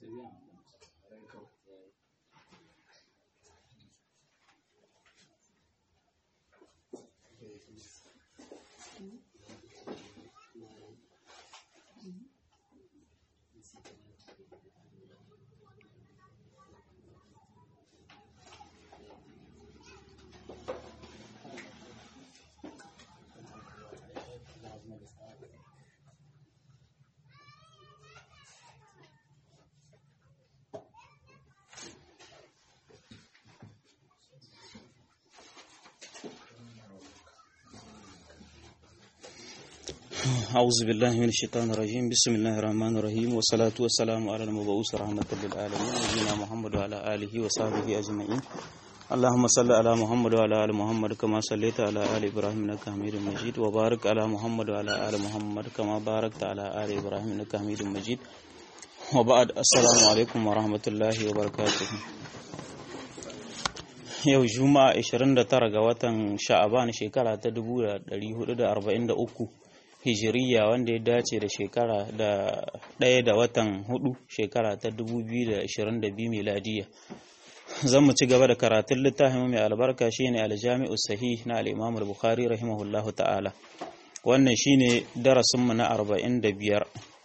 أعوذ بالله من الشيطان الرجيم بسم الله الرحمن الرحيم والصلاة والسلام على المبعوث رحمة للعالمين نبينا محمد وعلى آله وصحبه أجمعين اللهم صل على محمد وعلى آل محمد كما صليت على آل إبراهيم إنك حميد مجيد وبارك على محمد وعلى آل محمد كما باركت على آل إبراهيم إنك حميد مجيد وبعد السلام عليكم ورحمة الله وبركاته yau juma'a 29 ga watan sha'aban shekara ta 1443 hijiriya wanda ya dace da shekara da ɗaya da watan hudu shekara ta 2022 miladiya zan mu ci gaba da karatun littafin mai albarka shine aljami'u sahih na al-imam al-bukhari rahimahullahu ta'ala wannan shine darasin mu na 45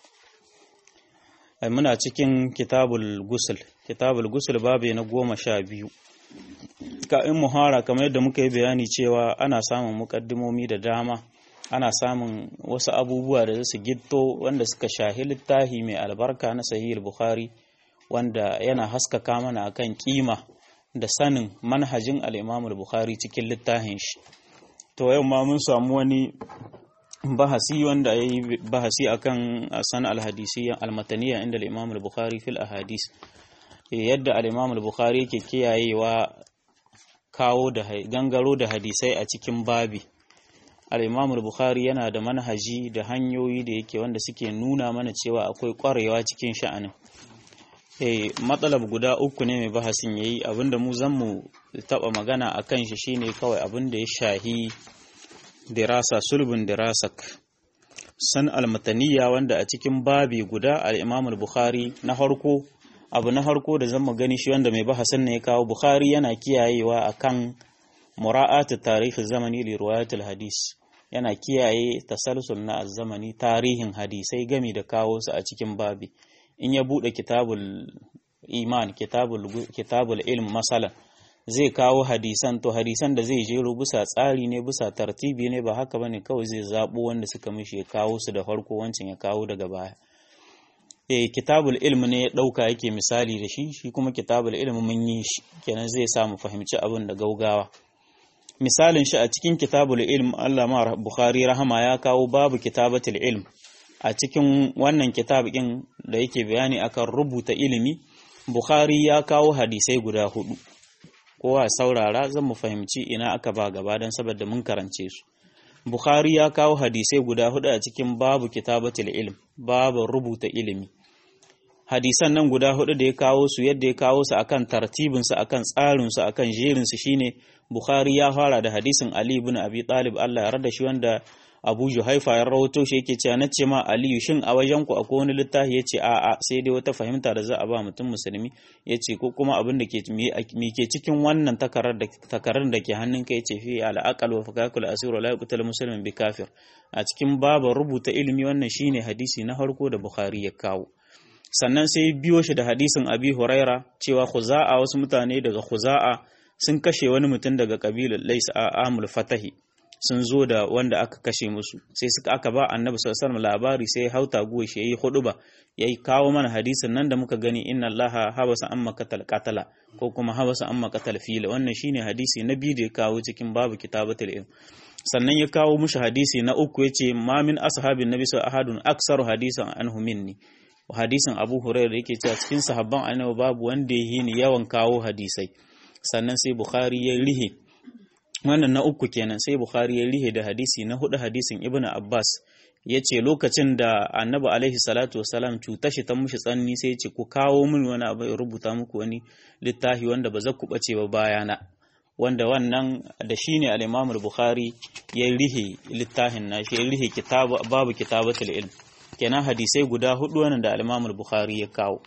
ai muna cikin kitabul gusul kitabul gusul babu na goma sha biyu ka in muhara kamar yadda muka yi bayani cewa ana samun mukaddimomi da dama ana samun wasu abubuwa da su gitto wanda suka shahi littafi mai albarka na sahih bukhari wanda yana haskaka mana akan kima da sanin manhajin al-imam bukhari cikin littafin shi to yau ma mun samu wani bahasi wanda ya yi bahasi akan san al-hadisiyya al-mataniyya inda al-imam bukhari fil ahadis yadda al-imam bukhari yake kiyayewa kawo da gangaro da hadisai a cikin babi al-imam bukhari yana da manhaji da hanyoyi da yake wanda suke nuna mana cewa akwai kwarewa cikin sha'anin eh matsalab guda uku ne mai bahasin yayi abinda mu zan mu taba magana akan shi shine kawai abinda ya shahi dirasa sulbun dirasak san al-mataniyya wanda a cikin babi guda al-imam bukhari na farko abu na harko da zan gani shi wanda mai bahasin ne ya kawo bukhari yana kiyayewa akan mura'atu tarihi zamani li riwayatul hadis yana kiyaye tasalsul na zamani tarihin hadisai gami da kawo su a cikin babi in ya bude kitabul iman kitabul kitabul ilm masalan zai kawo hadisan to hadisan da zai jero bisa tsari ne bisa tartibi ne ba haka bane kawai zai zabo wanda suka mishi ya kawo su da farko wancan ya kawo daga baya eh kitabul ilm ne ya dauka yake misali da shi shi kuma kitabul ilm mun yi shi kenan zai sa mu fahimci abin da gaugawa misalin shi a cikin kitabul ilm Allah ma Bukhari rahama ya kawo babu kitabatul ilm a cikin wannan kitab din da yake bayani akan rubuta ilimi Bukhari ya kawo hadisai guda hudu kowa saurara zan mu fahimci ina aka ba gaba dan saboda mun karance su Bukhari ya kawo hadisai guda hudu a cikin babu kitabatul ilm babu rubuta ilimi hadisan nan guda hudu da ya kawo su yadda ya kawo su akan tartibin su akan tsarin su akan jerin su shine Bukhari ya fara da hadisin Ali ibn Abi Talib Allah ya rada shi wanda Abu Juhaifa ya rawato shi yake cewa nace ma Ali shin a wajen ku akwai wani littafi yace a a sai dai wata fahimta da za a ba mutum musulmi yace ko kuma abin da ke mi ke cikin wannan takarar da takarar da ke hannun ka yace fi al aqal wa fakakul asir wa la yuqtal muslimin bi kafir a cikin babu rubuta ilimi wannan shine hadisi na farko da Bukhari ya kawo sannan sai biyo shi da hadisin Abi Huraira cewa Khuza'a wasu mutane daga Khuza'a sun kashe wani mutum daga kabilar Lais a Amul Fatahi sun zo da wanda aka kashe musu sai suka aka ba Annabi sallallahu alaihi labari sai hauta guwa shi yayi huduba yayi kawo mana hadisin nan da muka gani inna Allaha habasa amma qatal qatala ko kuma habasa amma qatal fil wannan shine hadisi na biyu da ya kawo cikin babu kitabatul ilm sannan ya kawo mushi hadisi na uku yace ma min ashabin nabi sallallahu ahadun aksaru hadisan anhu minni hadisin Abu Hurairah yake cewa cikin sahabban Annabi babu wanda ya yi ni yawan kawo hadisai sannan sai Bukhari ya rihe wannan na uku kenan sai Bukhari ya rihe da hadisi na hudu hadisin Ibn Abbas ya ce lokacin da annabi alaihi salatu wasalam cuta shi ta mushi tsanni sai ce ku kawo min wani abu ya rubuta muku wani littafi wanda ba za ku bace ba bayana wanda wannan da shi ne al-Imam Bukhari ya rihe littafin nashi ya rihe babu kitabatul ilm kenan hadisai guda hudu wannan da al-Imam Bukhari ya kawo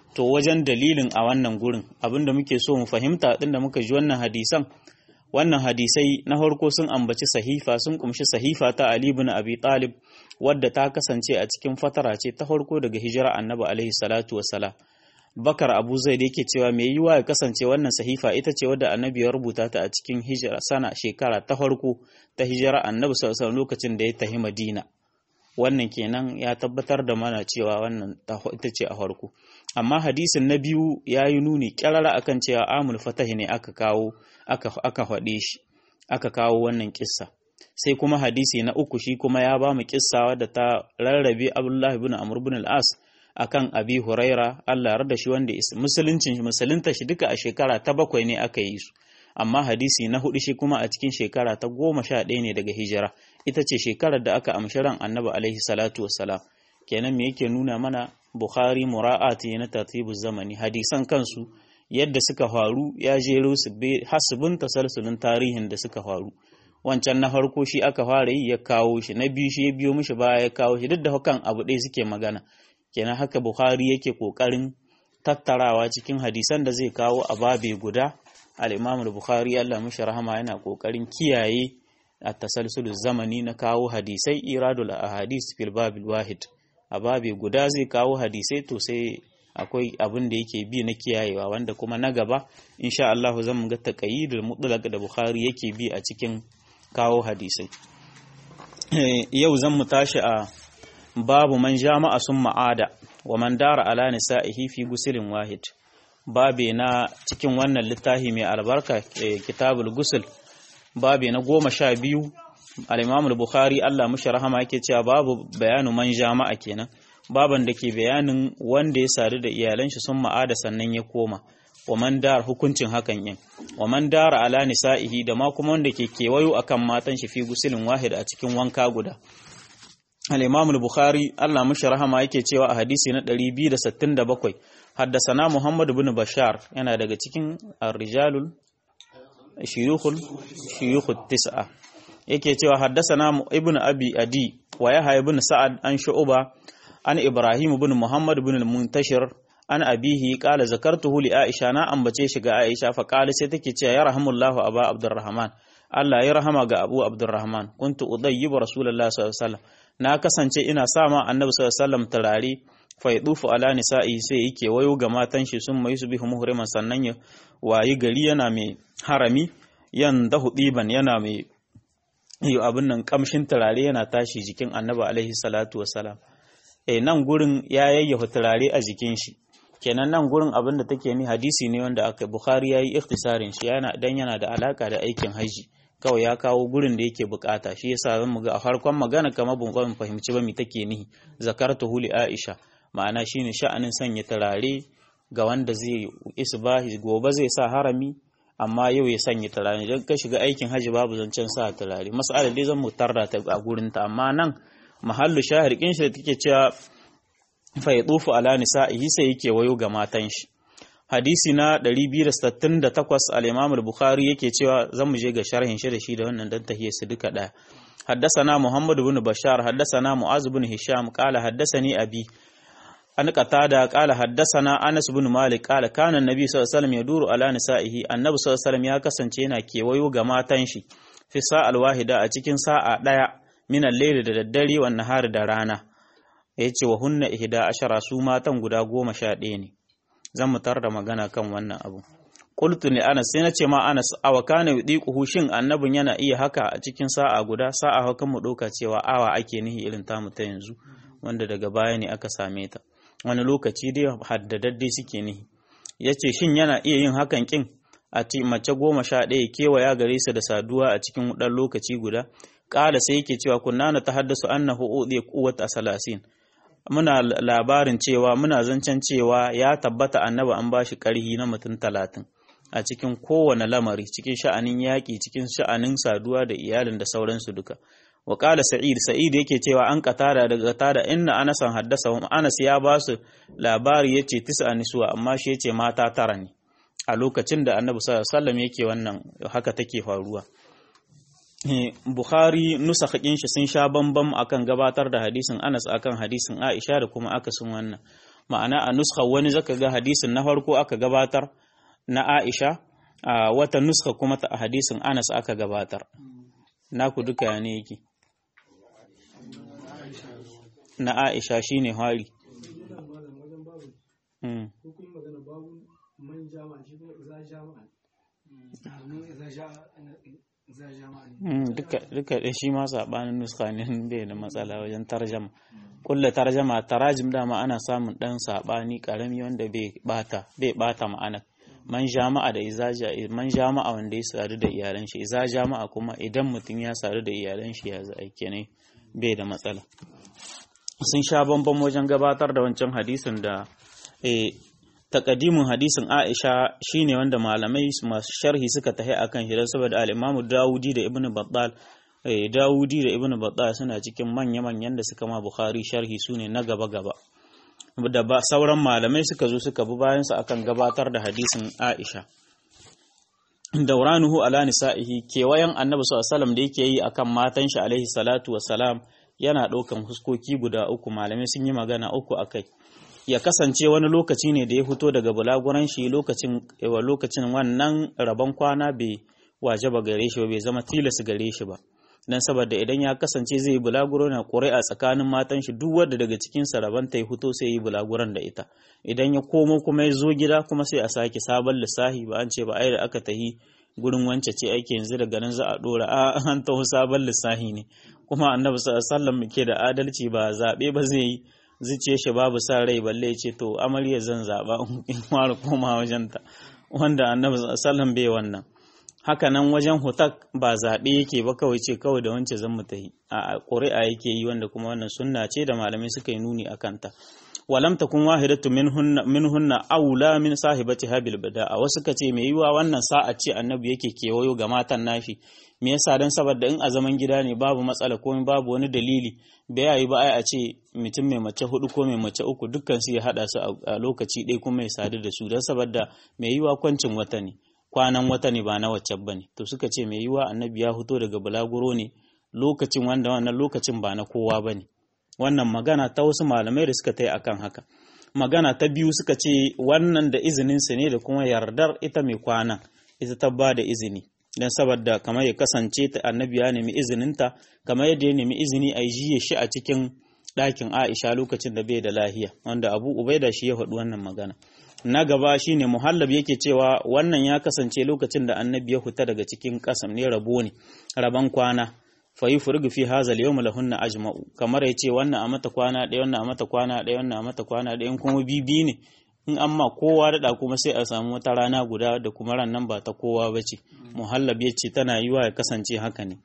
to wajen dalilin a wannan gurin abinda muke so mu fahimta din da muka ji wannan hadisan wannan hadisai na farko sun ambaci sahifa sun kumshi sahifa ta Ali ibn Abi Talib wadda ta kasance a cikin fatara ce ta farko daga hijira Annabi alaihi salatu wassalam Bakar Abu Zaid yake cewa me yiwa ya kasance wannan sahifa ita ce wadda Annabi ya rubuta ta a cikin hijira sana shekara ta farko ta hijira Annabi sallallahu alaihi lokacin da ya tafi Madina wannan kenan ya tabbatar da mana cewa wannan ita ce a farko amma hadisin na biyu ya yi nuni kyarara akan cewa amul fatahi ne aka kawo aka faɗe shi aka kawo wannan kissa sai kuma hadisi na uku shi kuma ya ba mu kissa wadda ta rarrabe abdullahi ibn amr ibn al-as akan abi huraira Allah yarda shi wanda musuluncin shi musulunta shi duka a shekara ta bakwai ne aka yi su amma hadisi na hudu shi kuma a cikin shekara ta goma sha ɗaya ne daga hijira ita ce shekarar da aka amshi ran annabi alaihi salatu wassalam kenan me yake nuna mana bukhari mura'ati na tartibu zamani hadisan kansu yadda suka faru ya jero su hasibin tasalsulin tarihin da suka faru wancan na farko shi aka fara yi ya kawo shi na biyu shi ya biyo mishi baya ya kawo shi duk da hakan abu ɗaya suke magana kenan haka bukhari yake kokarin tattarawa cikin hadisan da zai kawo a babe guda al-imam bukhari Allah mishi rahama yana kokarin kiyaye a tasalsulul zamani na kawo hadisai iradul ahadis fil babil wahid a babe guda zai kawo hadisai to sai akwai abin da yake bi na kiyayewa wanda kuma na gaba insha Allah zan ga taqayyidul mutlaq da Bukhari yake bi a cikin kawo hadisai yau zan mu tashi a babu man jama'a sun ma'ada wa man dara ala nisa'ihi fi gusilin wahid babe na cikin wannan littafi mai albarka kitabul gusul babe na goma sha biyu al-imam al-bukhari Allah mushi rahama yake cewa babu bayanu man jama'a kenan baban da ke bayanin wanda ya sadu da iyalan shi sun ma'ada sannan ya koma wa man dar hukuncin hakan yin wa man dara ala nisa'ihi da ma kuma wanda ke kewayo akan matan shi fi gusilin wahid a cikin wanka guda al-imam al-bukhari Allah mushi rahama yake cewa a hadisi na 267 haddasana muhammad ibn bashar yana daga cikin ar-rijalul shuyukhul shuyukhut tis'a yake cewa haddasana ibn abi adi wa yahya ibn sa'ad an shu'ba an ibrahim ibn muhammad ibn al-muntashir an abihi qala zakartuhu li aisha na ambace shi ga aisha fa qala sai take cewa ya rahimullahu aba abdurrahman Allah ya rahama ga abu abdurrahman kuntu udayyibu rasulullah sallallahu alaihi wasallam na kasance ina sama annabi sallallahu alaihi wasallam turare fa yadufu ala nisa'i sai yake wayo ga matan shi sun mai su bihu muhriman sannan ya wayi gari yana mai harami yan dahu diban yana mai yi abin nan kamshin turare yana tashi jikin annabi alaihi salatu wasalam eh nan gurin ya yayyafa turare a jikin shi kenan nan gurin abin da take ni hadisi ne wanda aka bukhari yayi ikhtisarin shi yana dan yana da alaka da aikin haji kawai ya kawo gurin da yake bukata shi yasa zan muga a farkon magana kamar ban fahimci ba me take nihi zakartuhu li aisha ma'ana shine sha'anin sanya turare ga wanda zai isbahi gobe zai sa harami amma yau ya sanya turare idan ka shiga aikin haji babu zancen sa turare mas'alar dai zan mu tarda ta a gurin ta amma nan mahallu shahir kin shi da take cewa fa yadufu ala nisa'ihi sai yake wayo ga matan shi hadisi na 268 al-Imam al-Bukhari yake cewa zan mu je ga sharhin shi da shi da wannan dan tahiyya su duka daya حدثنا محمد بن بشار حدثنا معاذ بن هشام قال حدثني أبي an qatada qala haddathana Anas ibn Malik qala kana annabi sallallahu alaihi wasallam yaduru ala nisaihi annabi sallallahu alaihi wasallam ya kasance yana kewayo ga matan shi fi sa'al wahida a cikin sa'a daya min al-layl da daddare wa nahar da rana yace wa hunna ihda ashara su matan guda goma sha ɗaya ne zan mutar da magana kan wannan abu qultu li Anas sai nace ma Anas aw kana yudiquhu shin annabin yana iya haka a cikin sa'a guda sa'a hakan mu doka cewa awa ake nihi irin tamu ta yanzu wanda daga baya ne aka same ta wani lokaci dai haddadadde suke nihi ya ce shin yana iya yin hakan kin a ci mace goma sha ɗaya kewaya gare su da saduwa a cikin ɗan lokaci guda ƙala sai yake cewa kunna na ta haddasu annahu uɗe quwwat asalasin muna labarin cewa muna zancen cewa ya tabbata annaba an bashi ƙarhi na mutum talatin a cikin kowane lamari cikin sha'anin yaƙi cikin sha'anin saduwa da iyalin da sauransu duka wa qala sa'id sa'id yake cewa an qatada daga tada inna anasan haddasa anas ya ba su labari yace tis'a niswa amma shi yace mata tara ne a lokacin da annabi sallallahu alaihi wasallam yake wannan haka take faruwa Bukhari nusakhin shi sun sha bambam akan gabatar da hadisin Anas akan hadisin Aisha da kuma akasin wannan ma'ana a nuskha wani zaka ga hadisin na farko aka gabatar na Aisha a wata nuskha kuma ta hadisin Anas aka gabatar naku duka ya ne yake na Aisha shine hari mm. duka da shi ma sabanin nuska ne bai da matsala wajen tarjama kulla tarjama tarajim dama ana samun dan sabani karami wanda bai bata bai bata ma'ana man jama'a da izaja man jama'a wanda ya sadu da iyalan shi iza jama'a kuma idan mutum ya sadu da iyalan shi ya za aike ne bai da matsala sun sha bambam wajen gabatar da wancan hadisin da takadimin hadisin Aisha shine wanda malamai masu sharhi suka tahi akan shi saboda al-Imam Dawudi da Ibn Battal eh Dawudi da Ibn Battal suna cikin manya-manyan da suka ma Bukhari sharhi sune na gaba-gaba da ba sauran malamai suka zo suka bi bayan su akan gabatar da hadisin Aisha dauranuhu ala nisa'ihi kewayen Annabi sallallahu alaihi wasallam da yake yi akan matan shi alaihi salatu wassalam yana ɗaukan huskoki guda uku malamai sun yi magana uku akai ya kasance wani lokaci ne da ya fito daga bulaguran shi lokacin lokacin wannan rabon kwana bai waje ba gare shi ba bai zama tilas gare shi ba dan saboda idan ya kasance zai yi bulaguro na ƙuri'a tsakanin matan shi duk wanda daga cikin sa rabon ta ya fito sai yi bulaguran da ita idan ya komo kuma ya zo gida kuma sai a sake sabon lissahi ba an ce ba ai da aka tahi gurin wance ce aiki yanzu daga nan za a dora a an taho sabon lissahi ne kuma annabi sallallahu alaihi wasallam ke da adalci ba zabe ba zai yi zuciya shi babu sa rai balle ya ce to amarya zan zaɓa in fara koma wajenta wanda annabi sallam bai wannan haka nan wajen hutak ba zaɓe yake ba kawai ce kawai da wance zan mu tahi a ƙuri'a yake yi wanda kuma wannan sunna ce da malamai suka yi nuni a kanta walam takun wahidatu minhunna minhunna aula min sahibati habil bada'a wasu kace mai yiwa wannan sa'a ce annabi yake kewayo ga matan nashi me yasa dan saboda in a zaman gida ne babu matsala ko babu wani dalili bai yayi ba ai a ce mutum mai mace hudu ko mai mace uku dukkan su ya hada su a lokaci ɗaya kuma ya sadu da su dan saboda mai yiwa kwancin wata ne kwanan wata ne ba na wacce bane to suka ce mai yiwa annabi ya fito daga bulaguro ne lokacin wanda wannan lokacin ba na kowa bane wannan magana ta wasu malamai da suka ta yi akan haka magana ta biyu suka ce wannan da izininsu ne da kuma yardar ita mai kwana ita ta ba da izini don saboda kamar ya kasance ta annabi ya nemi izininta kamar yadda ya nemi izini a jiye shi a cikin ɗakin aisha lokacin da bai da lahiya wanda abu ubaida shi ya faɗi wannan magana na gaba shine muhallab yake cewa wannan ya kasance lokacin da annabi ya fita daga cikin kasam ne rabo ne rabon kwana fayi furgu fi hazal yawm lahunna ajma'u kamar yace wannan a mata kwana ɗaya wannan a mata kwana ɗaya wannan a mata kwana ɗaya in kuma bibi ne in amma kowa da kuma sai a samu wata rana guda da kuma ran nan ba ta kowa bace muhallab yace tana yiwa ya kasance haka ne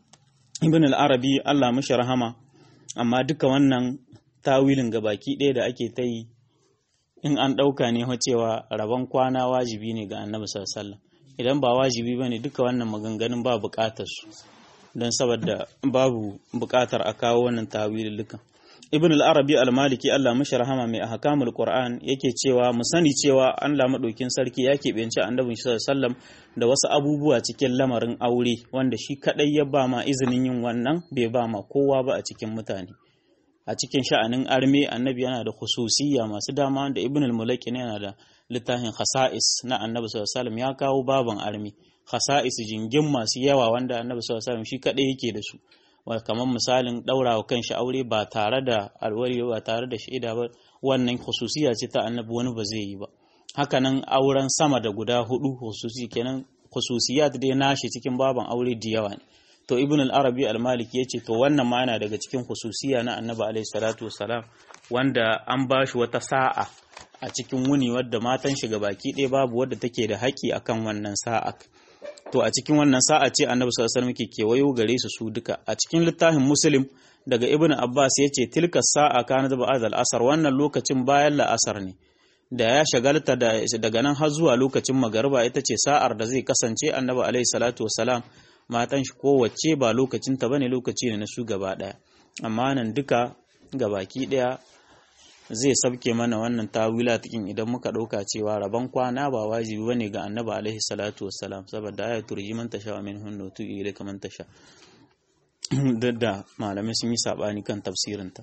ibn al-arabi Allah mishi rahama amma duka wannan tawilin gabaki ɗaya da ake ta yi in an ɗauka ne cewa rabon kwana wajibi ne ga annabi sallallahu alaihi wasallam idan ba wajibi bane duka wannan maganganun ba buƙatar su don saboda babu buƙatar a kawo wannan tawilulukan ibn al-arabi al-maliki Allah mashi rahama mai ahkamul qur'an yake cewa mu sani cewa Allah madaukin sarki ya keɓance annabi sallallahu da wasu abubuwa cikin lamarin aure wanda shi kadai ya ba ma izinin yin wannan bai ba ma kowa ba a cikin mutane a cikin sha'anin arme annabi yana da khususiyya masu dama da ibn al-mulaki yana da littafin khasa'is na annabi sallallahu ya kawo baban arme khasa'is jingin masu yawa wanda annabi sallallahu alaihi shi kadai yake da su kamar misalin daurawa kanshi aure ba tare da alwari ba tare da shaida ba wannan khususiya ce ta annabi wani ba zai yi ba hakanan auren sama da guda hudu khususi kenan khususiyat dai nashi cikin baban aure da yawa ne to ibn al-arabi al-maliki yace to wannan ma yana daga cikin khususiya na annabi alaihi salatu wassalam wanda an bashi wata sa'a a cikin wuni wadda matan shi baki ɗaya babu wadda take da haƙi akan wannan sa'a to a cikin wannan sa'a ce annabi sallallahu alaihi wasallam ke kewayo gare su su duka a cikin littafin muslim daga ibnu abbas yace tilka sa'a kana da ba'd asar wannan lokacin bayan la'asar ne da ya shagalta daga nan har zuwa lokacin magariba ita ce sa'ar da zai kasance annabi alaihi salatu wasalam matan shi kowace ba lokacin ta bane lokaci ne na su gaba daya amma nan duka gabaki daya zai sabke mana wannan tawila cikin idan muka ɗauka cewa rabon kwana ba wajibi bane ga annabi alaihi salatu wassalam saboda aya turji man tasha wa min hunnu tu ila kaman tasha da malamai sun yi sabani kan tafsirin ta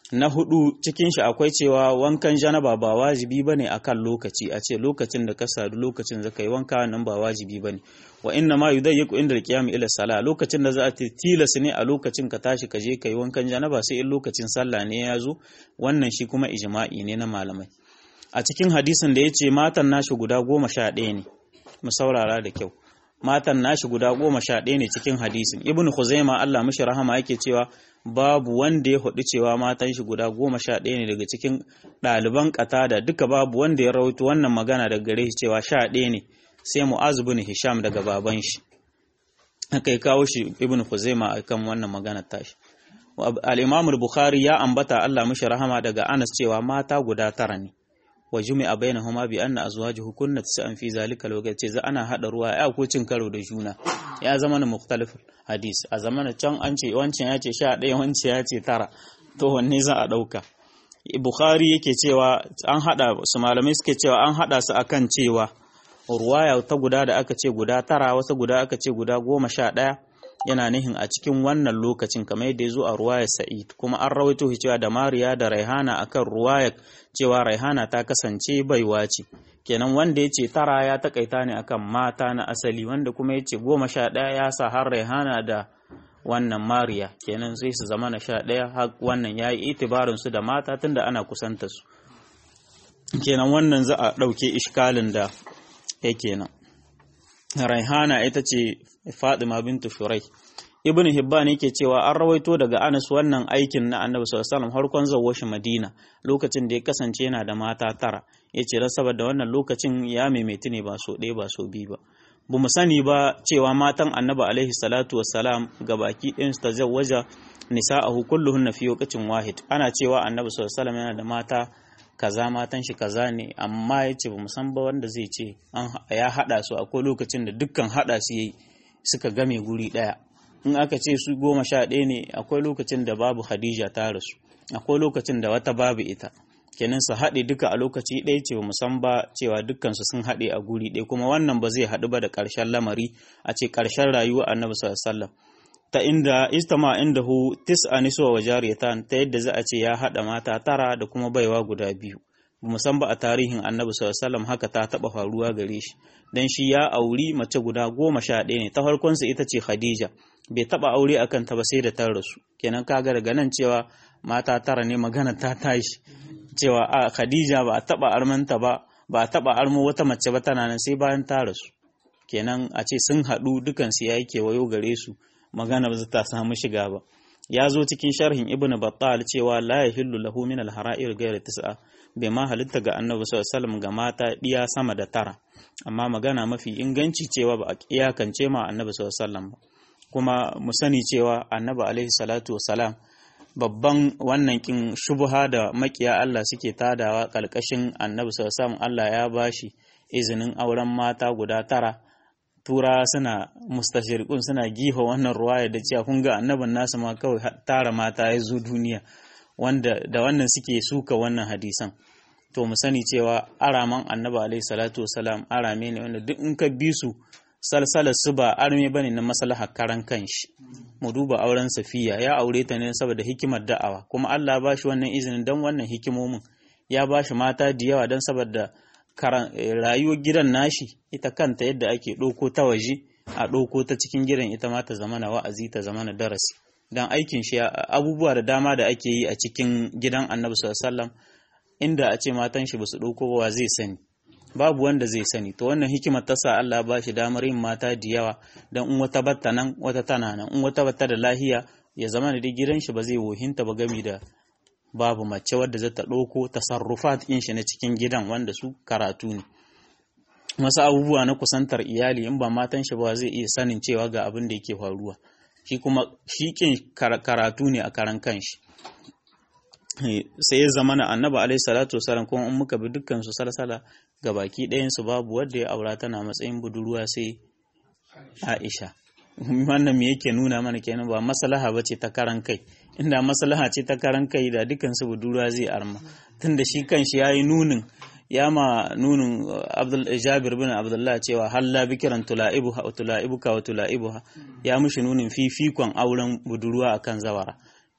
na hudu cikin shi akwai cewa wankan janaba ba wajibi bane akan lokaci a ce lokacin da ka sadu lokacin da kai wanka nan ba wajibi bane wa inna ma yudayyiqu inda al-qiyam ila sala lokacin da za a tilas ne a lokacin ka tashi ka je kai wankan janaba sai in lokacin sallah ne ya zo wannan shi kuma ijma'i ne na malamai a cikin hadisin da yace matan nashi guda goma sha ɗaya ne mu saurara da kyau matan nashi guda goma sha ɗaya ne cikin hadisin ibn khuzaima Allah mishi rahama yake cewa babu wanda ya hudu cewa matan shi guda goma sha ɗaya ne daga cikin ɗaliban da duka babu wanda ya rawaito wannan magana daga gare shi cewa sha ɗaya ne sai mu'az bin hisham daga baban shi aka kawo shi ibn khuzaima akan wannan magana tashi al-imam al-bukhari ya ambata Allah mishi rahama daga Anas cewa mata guda tara ne wa jumi'a bainahuma bi anna azwajuhu kunna tis'an fi zalika lokaci za ana hada ruwa ya ko cin karo da juna ya zama na mukhtalif hadis a zamanin can an ce wancan ya ce 11 wancan ya ce tara to wanne za a dauka bukhari yake cewa an hada su malamai suke cewa an hada su akan cewa ruwaya ta guda da aka ce guda tara wata guda aka ce guda goma sha ɗaya yana nihin a cikin wannan lokacin kamar yadda ya zo a ruwayar sa'id kuma an rawaito shi cewa da mariya da raihana akan ruwayar cewa raihana ta kasance baiwa ce kenan wanda ya ce tara ya takaita ne akan mata na asali wanda kuma ya ce goma sha ɗaya ya sa har raihana da wannan mariya kenan sai su zama na sha ɗaya har wannan ya yi itibarin su da mata tunda ana kusanta su kenan wannan za a ɗauke ishkalin da yake nan raihana ita ce Fatima bintu Shurai. Ibn Hibban yake cewa an rawaito daga Anas wannan aikin na Annabi sallallahu alaihi wasallam harkon zawwa shi Madina lokacin da ya kasance yana da mata tara. Yace dan saboda wannan lokacin ya maimaitu ne ba so ɗaya ba so biyu ba. Ba mu sani ba cewa matan Annabi alaihi salatu wassalam gabaki ɗayan su tazawwaja nisa'ahu kulluhunna fi waqtin wahid. Ana cewa Annabi sallallahu alaihi wasallam yana da mata kaza matan shi kaza ne amma yace ba mu san ba wanda zai ce an ya hada su akwai lokacin da dukkan hada su yayi suka game guri ɗaya in aka ce su goma sha ɗaya ne akwai lokacin da babu Khadija ta rasu akwai lokacin da wata babu ita kenan su haɗe duka a lokaci ɗaya ce ba san ba cewa dukkansu sun haɗe a guri ɗaya kuma wannan ba zai haɗu ba da ƙarshen lamari a ce ƙarshen rayuwa annabi sallallahu ta inda istama inda hu tis'a niswa wa jariyatan ta yadda za a ce ya haɗa mata tara da kuma baiwa guda biyu san ba a tarihin annabi sallallahu haka ta taɓa faruwa gare shi dan shi ya auri mace guda goma sha ɗaya ne ta farkonsa ita ce khadija bai taɓa aure a kanta ba sai da ta rasu kenan kaga daga nan cewa mata tara ne magana ta tashi cewa a khadija ba a taɓa armanta ba ba a taɓa armo wata mace ba tana nan sai bayan ta rasu kenan a ce sun haɗu dukansu ya yi kewayo gare su magana ba ta samu shiga ba ya zo cikin sharhin ibnu battal cewa la yahillu lahu min al-hara'ir ghayr tis'a bai ma halitta ga annabi sallallahu alaihi ga mata diya sama da tara amma magana mafi inganci cewa ba a iyakance ma annabi sallallahu alaihi ba kuma mu sani cewa annabi alaihi salatu wasalam babban wannan kin shubha da makiya Allah suke tadawa kalkashin annabi sallallahu alaihi Allah ya bashi izinin auren mata guda tara tura suna mustashirikun suna giha wannan ruwaya da cewa kun ga annabin nasu ma kawai tara mata ya zo duniya wanda da wannan suke suka wannan hadisan to mu sani cewa araman annabi alaihi salatu wasalam arame ne wanda duk in ka bi su salsalar su ba arme bane na maslaha karan kanshi mu duba auren safiya ya aure ta ne saboda hikimar da'awa kuma Allah ba shi wannan izinin dan wannan hikimomin ya ba shi mata da yawa dan saboda rayuwar gidan nashi ita kanta yadda ake ɗauko ta waje a ɗauko ta cikin gidan ita ma ta zama na wa'azi ta zama na darasi dan aikin shi abubuwa da dama da ake yi a cikin gidan annabi sallallahu inda a ce matan shi basu ɗauko ba zai sani babu wanda zai sani to wannan hikimar ta sa Allah ba shi damar yin mata da yawa dan in wata batta nan wata tana nan in wata batta da lahiya ya zama da gidan shi ba zai wohinta ba gami da babu mace wadda za ta ɗauko tasarrufat ɗin shi na cikin gidan wanda su karatu ne wasu abubuwa na kusantar iyali in ba matan shi ba zai iya sanin cewa ga abin da yake faruwa shi kuma shi kin karatu ne a karan kanshi sai ya zama na annaba alaihi salatu wasalam kuma in muka bi dukkan su salsala ga baki ɗayan su babu wanda ya aura tana matsayin budurwa sai Aisha wannan me yake nuna mana kenan ba maslaha bace ta karan kai inda maslaha ce ta karan kai da dukkan su budurwa zai arma tunda shi kanshi yayi nunin ya ma nunin Abdul Jabir bin Abdullah cewa halla bikiran tulaibuha wa tulaibuka wa tulaibuha ya mushi nunin fifikon auren budurwa akan zawara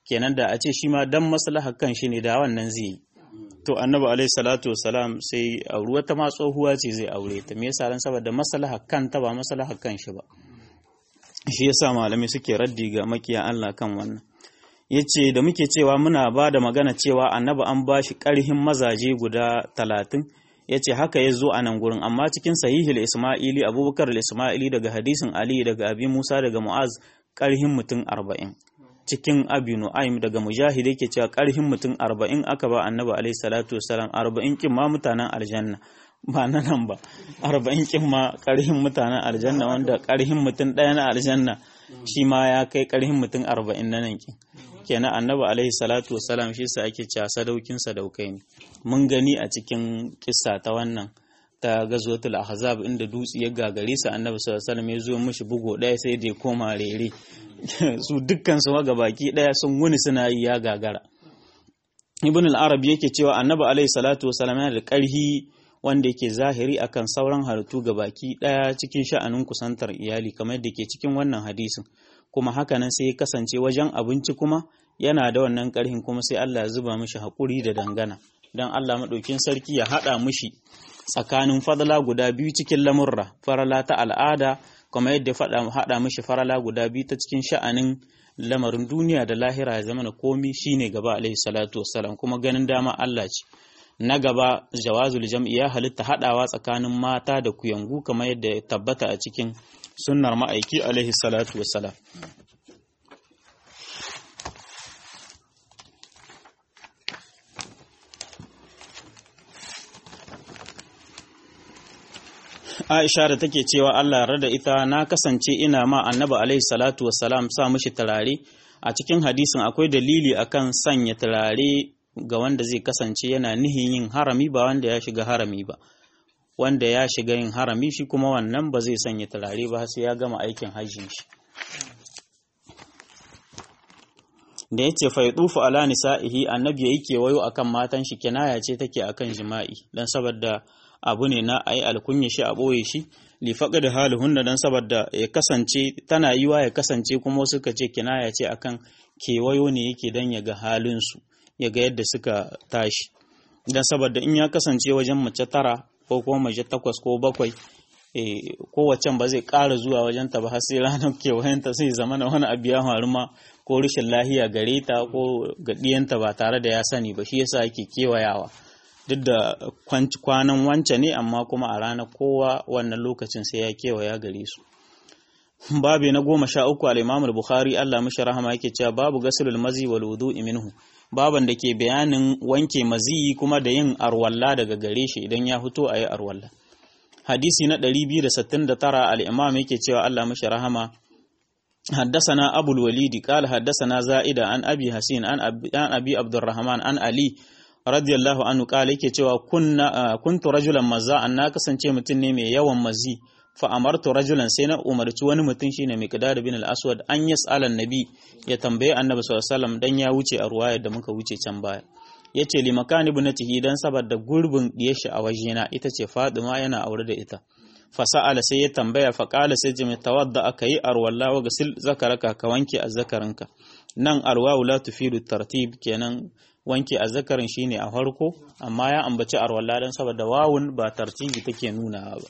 kenan da a ce shi ma dan maslahar kan shi ne da wannan zai yi to annabi alaihi salatu wasalam sai auri wata ma tsohuwa ce zai aure ta me yasa ran saboda maslahar kanta ba maslahar kan shi ba shi yasa malamai suke raddi ga makiya Allah kan wannan yace da muke cewa muna ba da magana cewa annabi an ba shi ƙarhin mazaje guda talatin yace haka ya zo a nan gurin amma cikin sahihul isma'ili abubakar isma'ili daga hadisin ali daga abi musa daga mu'az ƙarhin mutum arba'in cikin abi nu'aym daga mujahid yake cewa ƙarhin mutum arba'in aka ba annabi alaihi salatu wasalam arba'in kin ma mutanen aljanna ba na nan ba arba'in kin ma ƙarhin mutanen aljanna wanda ƙarhin mutum ɗaya na aljanna shi ma ya kai ƙarhin mutum arba'in na nan kin kenan annabi alaihi salatu wasalam shi sa ake cewa sadaukin sadaukai ne mun gani a cikin kissa ta wannan ta gazwatul ahzab inda dutse ya gagare sa annabi sallallahu alaihi wasallam ya zo mishi bugo ɗaya sai da ya koma rere su dukkan su ga baki ɗaya sun wuni suna yi ya gagara ibn al-arabi yake cewa annabi alaihi salatu wasalam yana da ƙarhi wanda yake zahiri akan sauran halittu ga baki ɗaya cikin sha'anin kusantar iyali kamar da ke cikin wannan hadisin kuma hakanan sai ya kasance wajen abinci kuma yana da wannan ƙarhin kuma sai Allah ya zuba mishi haƙuri da dangana don Allah maɗaukin sarki ya haɗa mishi tsakanin fadala guda biyu cikin lamurra farala ta al'ada kuma yadda haɗa mishi farala guda biyu ta cikin sha'anin lamarin duniya da lahira ya zama na komi shine gaba alaihi salatu wassalam kuma ganin dama Allah ce na gaba jawazul jam'i ya halitta haɗawa tsakanin mata da kuyangu kamar yadda ya tabbata a cikin sunnar ma'aiki alaihi salatu wassalam Aisha da take cewa Allah rada ita na kasance ina ma annabi alaihi salatu wassalam sa mishi turare a cikin hadisin akwai dalili akan sanya turare ga wanda zai kasance yana nihin yin harami ba wanda ya shiga harami ba wanda ya shiga yin harami shi kuma wannan ba zai sanya turare ba sai ya gama aikin hajjin shi da yace fa yutufu ala nisa'ihi annabi yayi kewayo akan matan shi kinaya ce take akan jima'i dan saboda abu ne na ayi alkunya shi a boye shi li faqad haluhunna dan saboda ya kasance tana yiwa ya kasance kuma suka ce kinaya ce akan kewayo ne yake dan ya ga halin su ya ga yadda suka tashi dan saboda in ya kasance wajen mace tara ko kuma mace takwas ko bakwai kowace ba zai ƙara zuwa wajen ta ba har sai ranar kewayenta sai zama na wani abu ya faru ma ko rashin lahiya gare ta ko ga ɗiyanta ba tare da ya sani ba shi yasa ake kewayawa duk da kwanan wance ne amma kuma a ranar kowa wannan lokacin sai ya kewaya gare su babu na goma sha uku al-imam bukhari Allah mishi rahama yake cewa babu gasulul mazi wal wudu'i minhu baban da ke bayanin wanke maziyi kuma da yin arwalla daga gare shi idan ya fito a yi arwalla hadisi na 269 al-imam yake cewa Allah mishi rahama حدثنا أبو الوليد قال حدثنا زائدة عن أبي حسين عن أبي عبد الرحمن عن علي رضي الله عنه قال yake cewa kunna kuntu rajulan maza an na kasance mutum ne mai yawan mazi fa amartu rajulan sai na umarci wani mutum shine miqdad bin al-aswad an yas'ala nabi ya tambaye annabi sallallahu alaihi wasallam dan ya wuce a ruwayar da muka wuce can baya yace li makan ibnatihi dan saboda gurbin diyar shi a wajena ita ce Fatima yana aure da ita fasa'ala sai ya tambaya faƙala sai jimi tawadda aka yi arwalla wa gasil zakaraka ka wanke azzakarinka nan arwawu la tufidu tartib kenan wanke azzakarin shine a farko amma ya ambaci arwalla dan saboda wawun ba tartibi take nuna ba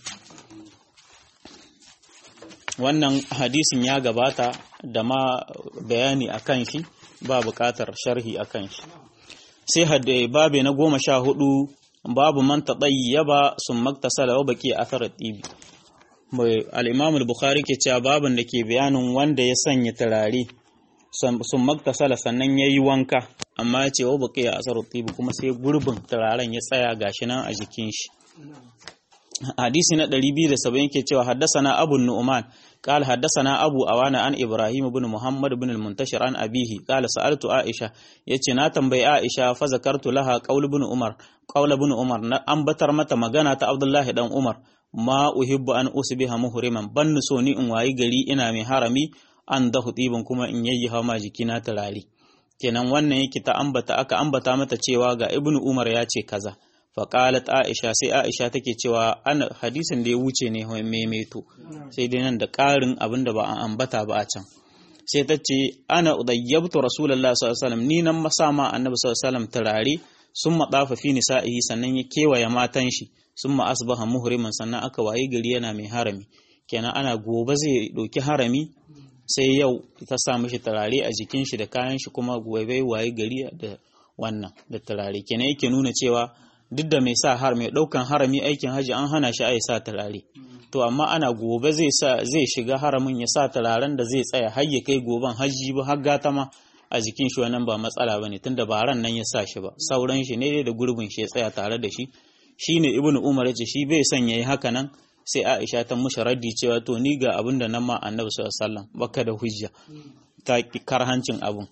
wannan hadisin ya gabata da ma bayani akan shi ba buƙatar sharhi akan shi sai hadde babe na goma sha hudu babu man tadayyaba sun maktasala wa baki athar tibi mai al-imam al-bukhari ke cewa babun da ke bayanin wanda ya sanya turare sun maktasala sannan yayi wanka amma ya ce wa baki athar tibi kuma sai gurbin turaren ya tsaya gashi nan a jikin shi hadisi na 270 ke cewa haddasana abu nu'man قال حدثنا أبو أوانا عن إبراهيم بن محمد بن المنتشر عن أبيه قال سألت عائشة يتي ناتن بي عائشة فذكرت لها قول بن عمر قول بن عمر أن بتر متى مغانا عبد الله دان عمر ما أحب أن أصبح مهرما بن سوني إن واي غري إنا مي حرمي أن ده طيبن كما إن يي هما جكينا تلالي kenan wannan yake ta ambata aka ambata mata cewa ga ibnu umar ya ce kaza faƙalat aisha sai aisha take cewa ana hadisin da ya wuce ne maimaito sai dai nan da ƙarin abin da ba an ambata ba a can sai ta ce ana udayyabtu rasulullahi sallallahu alaihi wasallam ni nan masama annabi sallallahu alaihi wasallam turare sun madafa fi nisa'ihi sannan ya kewaye matan shi sun ma asbaha muhriman sannan aka waye gari yana mai harami kenan ana gobe zai ɗauki harami sai yau ta sa mishi turare a jikin shi da kayan shi kuma gobe waye gari da wannan da turare kenan yake nuna cewa duk da mai sa har mai ɗaukan harami aikin haji an hana shi a sa turare to amma ana gobe zai sa zai shiga haramin ya sa turaren da zai tsaya har ya kai goben haji ba har gata ma a jikin shi wannan ba matsala bane tunda ba ran nan ya sa shi ba sauran shi ne da gurbin shi ya tsaya tare da shi shine ibnu umar ya ce shi bai son yayi haka nan sai aisha ta mushi raddi cewa to ni ga abin da nan ma annabi sallallahu alaihi wasallam baka da hujja ta karhancin abun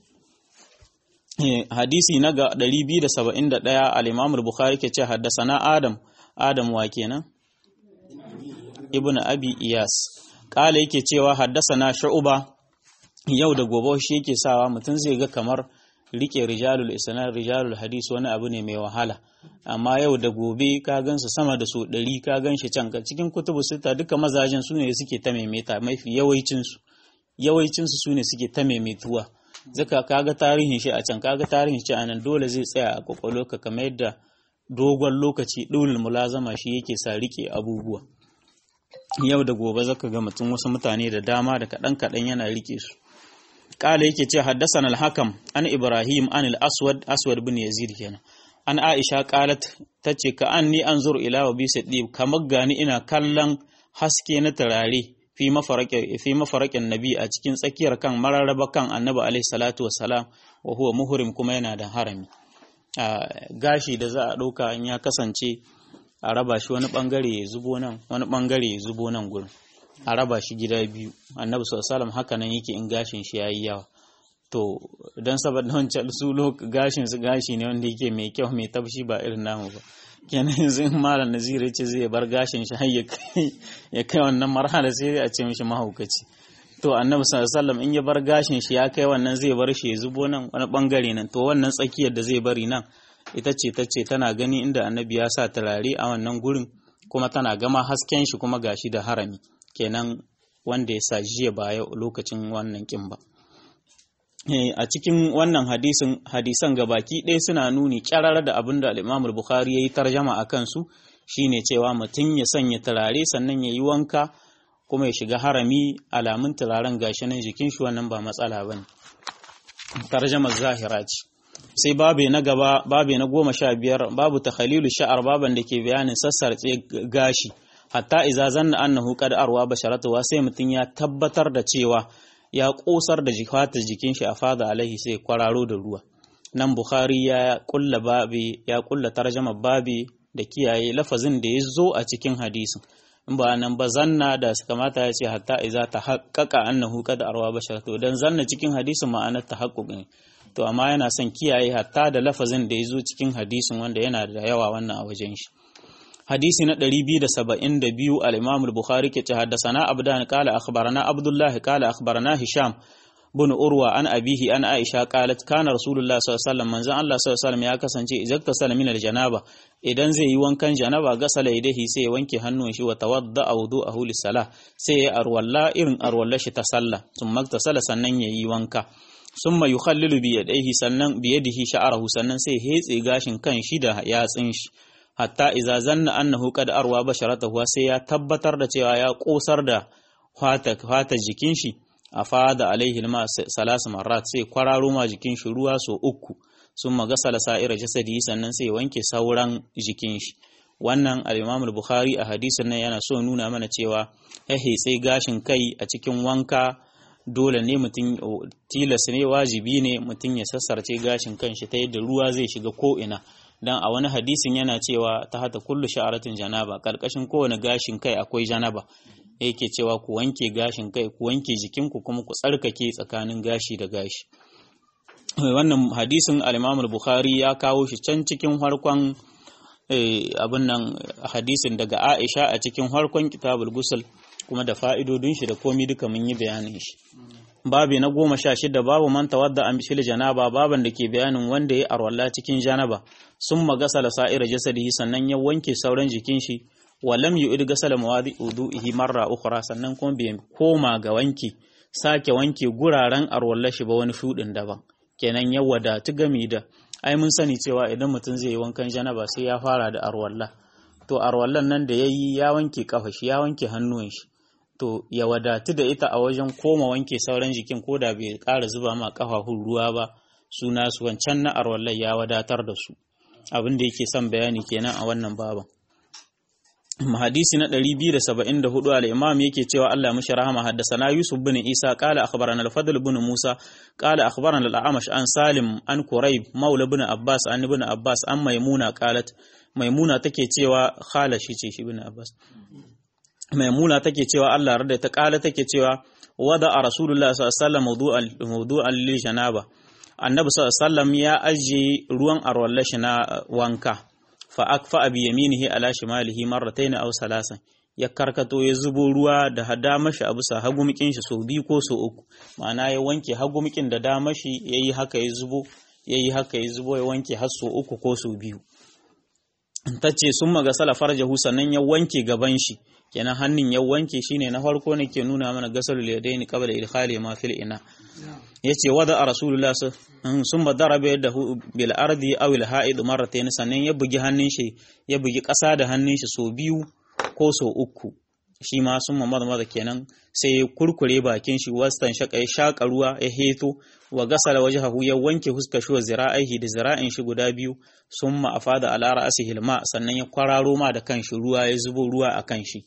hadisi na ga 271 al-imam al-bukhari ke ce haddasana adam adam wa kenan ibnu abi iyas kala yake cewa haddasana shu'ba yau da gobe shi yake sawa mutum zai ga kamar rike rijalul isnad rijalul hadis wani abu ne mai wahala amma yau da gobe ka gansu sama da so ɗari ka gan shi can cikin kutubu sita duka mazajen su ne suke ta maimaita mafi yawancinsu yawancinsu su ne suke ta maimaituwa zaka kaga tarihin shi a can kaga tarihin shi a nan dole zai tsaya a kwakwalo ka kamar yadda dogon lokaci ɗulul mulazama shi yake sa rike abubuwa yau da gobe zaka ga mutum wasu mutane da dama da kaɗan kaɗan yana rike su kala yake ce haddasan al-hakam an ibrahim an al-aswad aswad bin yazid kenan an aisha qalat tace ka anni anzur ila wa bisadib kamar gani ina kallon haske na turare fi mafaraqin fi mafaraqin nabi a cikin tsakiyar kan mararraba kan annabi alaihi salatu wassalam wa huwa muhrim kuma yana da harami gashi da za a ɗauka in ya kasance a raba shi wani bangare ya zubo nan wani bangare ya zubo nan gurin a raba shi gida biyu annabi sallallahu haka nan yake in gashin shi yayi yawa to dan saboda wancan su gashin su gashi ne wanda yake mai kyau mai tabshi ba irin namu ba kenan yanzu in malam nazira yace zai bar gashin shi har ya kai wannan marhala sai a ce mishi mahaukaci to annabi sallallahu in ya bar gashin shi ya kai wannan zai bar shi ya zubo nan wani bangare nan to wannan tsakiyar da zai bari nan ita ce ta ce tana gani inda annabi ya sa turare a wannan gurin kuma tana gama hasken shi kuma gashi da harami kenan wanda ya sa jiya ba yau lokacin wannan kin ba a cikin wannan hadisin hadisan gabaki ɗaya suna nuni kyarar da abin da al-Imam bukhari ya yi tarjama a kansu shine cewa mutum ya sanya turare sannan ya yi wanka kuma ya shiga harami alamun turaren gashi nan jikin shi wannan ba matsala bane tarjamar zahira ce sai babe na gaba babe na goma sha biyar babu takhalilu sha'ar baban da ke bayanin sassarce gashi hatta iza zanna annahu qad arwa basharatuwa sai mutum ya tabbatar da cewa ya kosar da jifatar jikin shi a fada alaihi sai kwararo da ruwa nan bukhari ya kulla babi ya kulla tarjama babi da kiyaye lafazin da ya zo a cikin hadisin in ba nan ba zanna da kamata ya ce hatta iza ta haƙaƙa annahu qad arwa basharatu dan zanna cikin hadisin ma'anar tahaqquq ne to amma yana son kiyaye hatta da lafazin da ya zo cikin hadisin wanda yana da yawa wannan a wajen shi hadisi na 272 al-Imam al-Bukhari ke ce haddathana Abdan qala akhbarana Abdullah qala akhbarana Hisham bin Urwa an abihi an Aisha qalat kana Rasulullah sallallahu alaihi wasallam manzon Allah sallallahu alaihi wasallam ya kasance idan tasala min al-janaba idan zai yi wankan janaba gasala yadihi sai ya wanke hannun shi wa tawadda wudu'ahu lis-salah sai ya arwalla irin arwalla shi ta sallah thumma tasala sannan yayi wanka summa yukhallilu bi yadayhi sannan bi yadihi sha'arahu sannan sai hetse gashin kan shi da yatsin shi hatta iza zanna annahu qad arwa basharatahu sai ya tabbatar da cewa ya kosar da fata fata jikin shi a fada alaihi ma salas marrat sai kwararo ma jikin shi ruwa so uku sun magasala sa'ira jasadi sannan sai wanke sauran jikin shi wannan al-Imam al-Bukhari a hadisin nan yana so nuna mana cewa ya sai gashin kai a cikin wanka dole ne mutum tilas ne wajibi ne mutum ya sassarce gashin kanshi ta yadda ruwa zai shiga ko ina dan a wani hadisin yana cewa ta hata kullu sha'aratin janaba karkashin kowane gashin kai akwai janaba yake cewa ku wanke gashin kai ku wanke jikinku kuma ku tsarkake tsakanin gashi da gashi wannan hadisin al-Imam al-Bukhari ya kawo shi can cikin harkon abin nan hadisin daga Aisha a cikin harkon kitabul gusul kuma da fa'idodin shi da komi duka mun yi bayanin shi babi na goma sha shida babu man tawadda an bishil janaba baban da ke bayanin wanda ya arwalla cikin janaba sun magasala sa'ira jasadihi sannan ya wanke sauran jikin shi wa lam yu'id gasala mawadi udu'ihi marra ukhra sannan kuma bai koma ga wanki sake wanke guraren arwallar shi ba wani shudin daban kenan ya wadatu gami da ai mun sani cewa idan mutum zai yi wankan janaba sai ya fara da arwalla to arwallan nan da yayi ya wanke kafa shi ya wanke hannuwan shi to ya wadatu da ita a wajen koma wanke sauran jikin ko da bai ƙara zuba ma kafafun ruwa ba suna su wancan na arwallar ya wadatar da su abin da yake son bayani kenan a wannan baban hadisi na 274 al-imam yake cewa Allah mishi rahama haddasana Yusuf bin Isa qala akhbarana al-Fadl bin Musa qala akhbarana al-A'mash an Salim an Quraib maula bin Abbas an ibn Abbas an Maimuna qalat Maimuna take cewa khala shi ce shi bin Abbas Maimuna take cewa Allah rada ta kala take cewa wada a Rasulullah sallallahu alaihi wasallam mawdu'an lil janaba Annabi sallallahu alaihi wasallam ya aje ruwan arwallashi na wanka fa akfa bi yaminihi ala shimalihi marratayn aw salasan ya karkato ya zubo ruwa da damashi a bisa hagumikin shi sau biyu ko sau uku ma'ana ya wanke hagumikin da damashi yayi haka ya zubo yayi haka ya zubo ya wanke har sau uku ko sau biyu tace sun maga sala farjahu sannan ya wanke gaban shi kenan hannun ya wanke shine na farko ne ke nuna mana gasalul yadaini qabla idkhali ma fil ina yace wada a rasulullah sun ba darabe yadda bil ardi aw al ha'id marratayn sannan ya bugi hannun shi ya bugi ƙasa da hannun shi so biyu ko so uku shi ma sun mamada maza kenan sai ya kurkure bakin shi wastan shaka ya shaka ruwa ya heto wa gasala wajhahu ya wanke huskar shi wa zira'aihi da zira'in shi guda biyu sun ma afada ala ra'sihi hilma sannan ya kwararo ma da kanshi ruwa ya zubo ruwa a kanshi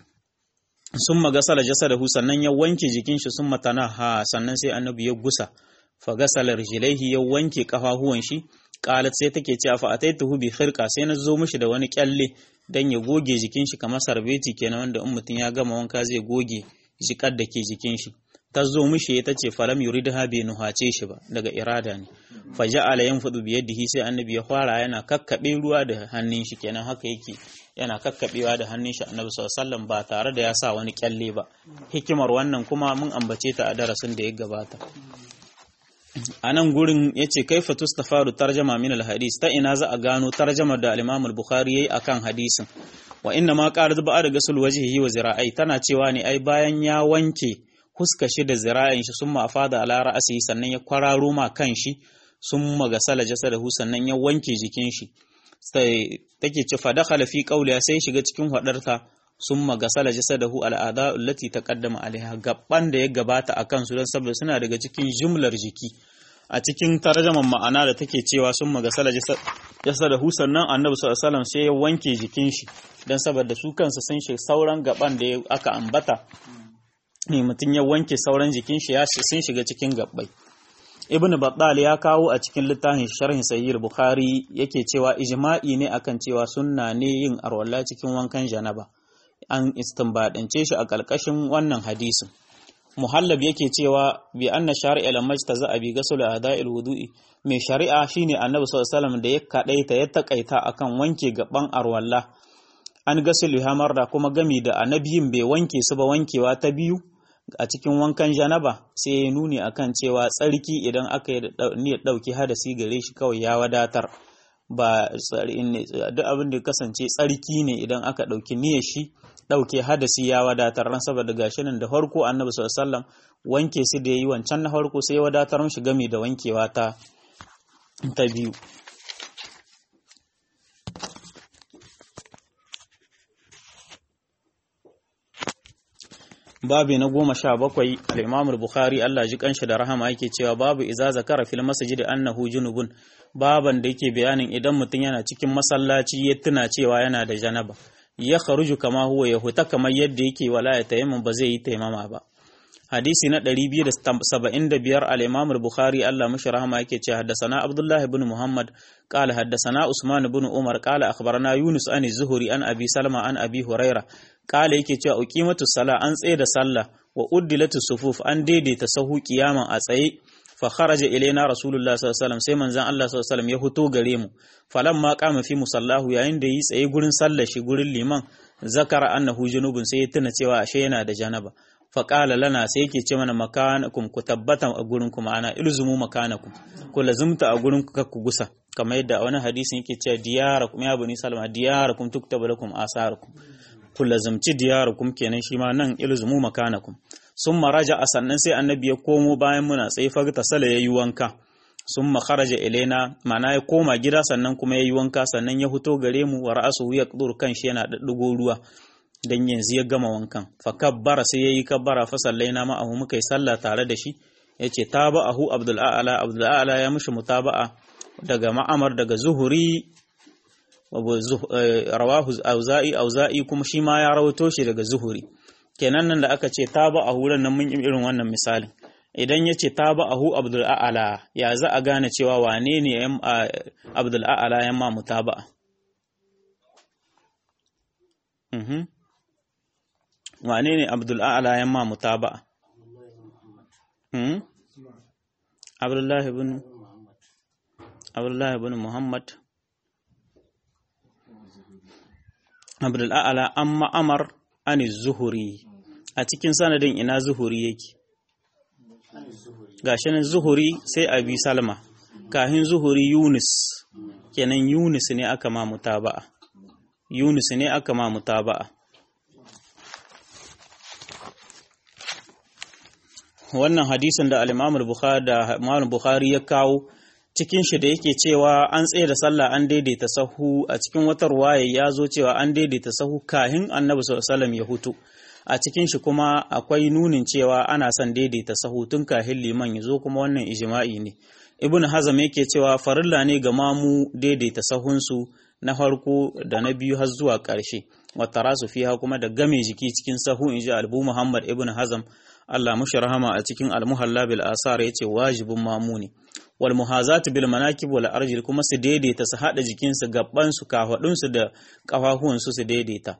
sun magasala jasadahu sannan ya wanke jikin shi sun matana ha sannan sai annabi ya gusa fa gasala rijlaihi ya wanke kafafuwan shi qalat sai take cewa fa ataituhu bi khirqa sai na zo mishi da wani kyalle dan ya goge jikin shi kamar sarbeti kenan wanda in mutum ya gama wanka zai goge jikar da ke jikin shi ta zo mishi ta ce falam yuridha bai nuhace shi ba daga irada ne fa ja'ala yanfudu bi yadihi sai annabi ya fara yana kakkabe ruwa da hannun shi kenan haka yake yana kakkabewa da hannun shi annabi sallallahu ba tare da ya sa wani kyalle ba hikimar wannan kuma mun ambace ta a darasin da ya gabata a nan gurin ya ce kaifa tustafaru tarjama min alhadis ta ina za a gano tarjamar da al-imam al-bukhari yayi akan hadisin wa inna ma qarat ba'da gasul wajhihi wa zira'ai tana cewa ne ai bayan ya wanke huska shi da zira'in shi sun mafada ala ra'asi sannan ya kwararo ma kan shi sun magasala jasadahu sannan ya wanke jikin shi sai take ce fa dakhala fi qawliya sai shiga cikin hadarta sun magasala jasadahu al'ada allati taqaddama alaiha gabban da ya gabata akan su dan saboda suna daga cikin jumlar jiki a cikin tarjaman ma'ana da take cewa sun magasala jasadahu sannan annabi sallallahu alaihi wasallam sai ya wanke jikin shi dan saboda su kansa sun shi sauran gaban da aka ambata ne mutum ya wanke sauran jikin shi ya sun shiga cikin gabbai ibn battal ya kawo a cikin littafin sharhin sahih bukhari yake cewa ijma'i ne akan cewa sunna ne yin arwalla cikin wankan janaba an istinbadance shi a kalkashin wannan hadisin muhallab yake cewa bi anna shari'a lam majtaza bi ghusl a'da'il wudu'i mai shari'a shine annabi sallallahu alaihi wasallam da ya kadaita ya takaita akan wanke gaban arwalla an gasil hamar da kuma gami da annabiyin bai wanke su ba wankewa ta biyu a cikin wankan janaba sai ya nuni akan cewa tsarki idan aka yi niyyar ɗauki hadasi gare shi kawai ya wadatar ba duk abin da kasance tsarki ne idan aka ɗauki niyyar shi ɗauke hadasi ya wadatar ran saboda gashi nan da farko annabi sallallahu alaihi wasallam wanke su da yayi wancan na farko sai ya wadatar mishi game da wankewa ta ta biyu babi na goma sha bakwai al'imamul bukhari Allah ji kanshi da rahama yake cewa babu iza zakara fil masjid annahu junubun baban da yake bayanin idan mutum yana cikin masallaci ya tuna cewa yana da janaba ya kharuju kama huwa ya huta kamar yadda yake wala ya tayammum ba zai yi taimama ba hadisi na 275 al-imam al-bukhari Allah mashi rahama yake cewa haddathana abdullah ibn muhammad qala haddathana usman ibn umar qala akhbarana yunus an zuhri an abi salma an abi huraira qala yake cewa uqimatu sala an tsaye da sallah wa uddilatu sufuf an daidaita sahu kiyaman a tsaye fa kharaja ilaina rasulullah sallallahu alaihi wasallam sai manzon Allah sallallahu alaihi wasallam ya fito gare mu falamma qama fi musallahu yayin da yi tsaye gurin sallar shi gurin liman zakara annahu junubun sai ya tuna cewa ashe yana da janaba faƙala lana sai yake ce mana makanakum ku tabbata a gurin ku ma'ana ilzumu makanakum ku lazumta a gurin ku ku gusa kamar yadda a wani hadisin yake cewa diyarakum ya bani salama diyarakum tuktabu lakum asarukum ku lazumci diyarakum kenan shi ma nan ilzumu makanakum sun maraja a sannan sai annabi ya komo bayan muna tsaye fagta sala ya yi wanka sun makaraja ilaina mana ya koma gida sannan kuma ya yi wanka sannan ya fito gare mu wa ra'asu ya kudur kan shi yana daddugo ruwa dan yanzu ya gama wankan fa kabbara sai yayi kabbara fa sallaina ma ahu muka yi sallah tare da shi yace taba'ahu abdul a'la abdul a'la ya mushi mutaba'a daga ma'amar daga zuhuri rawahu auza'i auza'i kuma shi ma ya rawato shi daga zuhuri kenan nan da aka ce taba'ahu ran nan mun yi irin wannan misalin idan ya ce taba'ahu abdul a'la ya za a gane cewa wane ne abdul a'la ya ma mutaba'a wane ne abdul a'la ya ma mutaba'a abdullahi bin abdullahi bin muhammad abdul a'la an ma'amar an zuhuri a cikin sanadin ina zuhuri yake gashi nan zuhuri sai abi salma kahin zuhuri yunus kenan yunus ne aka ma mutaba'a yunus ne aka ma mutaba'a wannan hadisin da al-Imam Bukhari da Imam Bukhari ya kawo cikin shi da yake cewa an tsaye da sallah an daidaita sahu a cikin wata ruwaya ya zo cewa an daidaita sahu kahin Annabi sallallahu alaihi ya hutu a cikin shi kuma akwai nunin cewa ana son daidaita sahu tun kahin liman ya zo kuma wannan ijma'i ne Ibn Hazm yake cewa farilla ne ga mamu daidaita sahunsu na farko da na biyu har zuwa ƙarshe wata rasu fiha kuma da game jiki cikin sahu inji Albu Muhammad Ibn Hazm Allah mushi rahama a cikin almuhalla bil asar yace wajibin mamuni wal muhazat bil manakib wal arjil kuma su daidaita su hada jikin su gaban su kafadun su da kafafuwan su su daidaita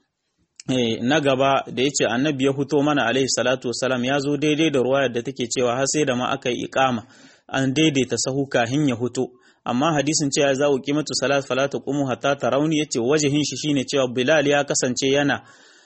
eh na gaba da yace annabi ya fito mana alaihi salatu wassalam ya zo daidai da ruwayar da take cewa har sai da ma aka yi iqama an daidaita sahu kahin ya fito amma hadisin cewa za ku qimatu salat fala taqumu hatta tarawni yace wajihin shi shine cewa bilal ya kasance yana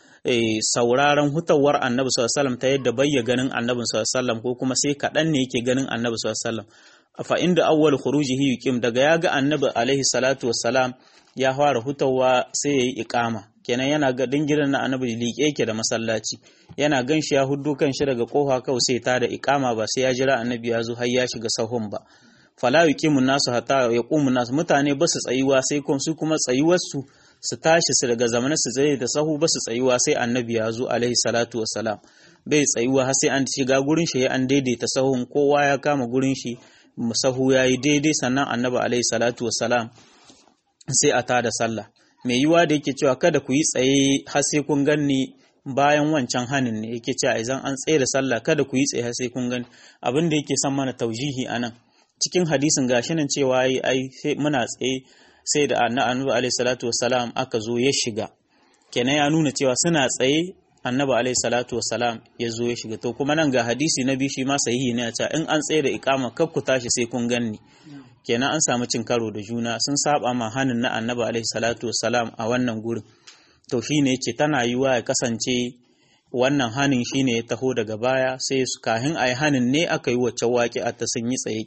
sauraron hutawar annabi sallallahu ta yadda bayya ganin annabi sallallahu ko kuma sai kaɗan ne yake ganin annabi sallallahu fa inda awwal khurujihi yuqim daga ya ga annabi alaihi salatu wassalam ya fara hutawa sai yayi iqama kenan yana ga dingiran na annabi liƙe yake da masallaci yana gan shi ya huddo kan shi daga kofa kawai sai ta da iqama ba sai ya jira annabi ya zo har ya shiga sahun ba fala yuqimu nasu hatta yaqumu nasu mutane ba su tsayuwa sai kuma su kuma tsayuwar su su tashi su daga zamanin su tsaye da sahu ba su tsayuwa sai annabi ya zo alaihi salatu wassalam bai tsayuwa har sai an shiga gurin shi an daidaita sahun kowa ya kama gurin shi sahu ya yi daidai sannan annabi alaihi salatu wassalam sai a tada sallah mai yiwa da yake cewa kada ku yi tsaye har sai kun ganni bayan wancan hanin ne yake cewa idan an tsaye da sallah kada ku yi tsaye har sai kun gani abin da yake son mana taujihi anan cikin hadisin gashi nan cewa ai ai sai muna tsaye sai da annabi alaihi salatu wassalam aka zo ya shiga kenan ya nuna cewa suna tsaye annabi alaihi salatu wassalam ya zo ya shiga to kuma nan ga hadisi na biyu shi ma sahihi ne a cewa in an tsaye da ikama kar ku tashi sai kun ganni kenan an samu cin karo da juna sun saba ma hanin na annabi alaihi salatu wassalam a wannan gurin to shine yace tana yiwa ya kasance wannan hanin shine ya taho daga baya sai su kahin ayi hanin ne aka yi wacce waƙi a ta sun yi tsaye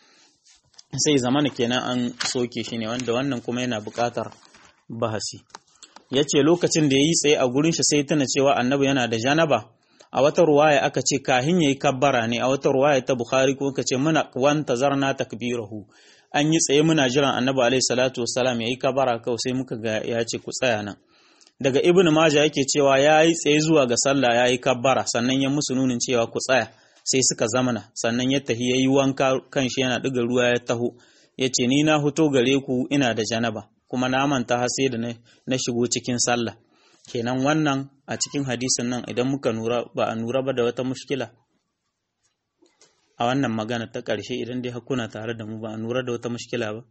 sai zamana kenan an soke shi ne wanda wannan kuma yana buƙatar bahasi ya ce lokacin da ya yi tsaye a gurin shi sai tana cewa annabi yana da janaba a wata ruwaya aka ce kahin ya yi kabbara ne a wata ruwaya ta bukhari kuma ka ce muna wanta zarna takbirahu an yi tsaye muna jiran annabi alaihi salatu wassalam ya yi kabbara kawai sai muka ga ya ce ku tsaya nan daga ibnu maja yake cewa ya yi tsaye zuwa ga sallah ya yi kabbara sannan ya musu nunin cewa ku tsaya sai suka zamana sannan ya tahi ya yi wanka kan shi yana ɗiga ruwa ya taho ya ce ni na fito gare ku ina da janaba kuma na manta har sai da na shigo cikin sallah kenan wannan a cikin hadisin nan idan muka nura ba a nura ba da wata mushkila a wannan magana ta ƙarshe idan dai hakuna tare da mu ba a nura da wata mushkila ba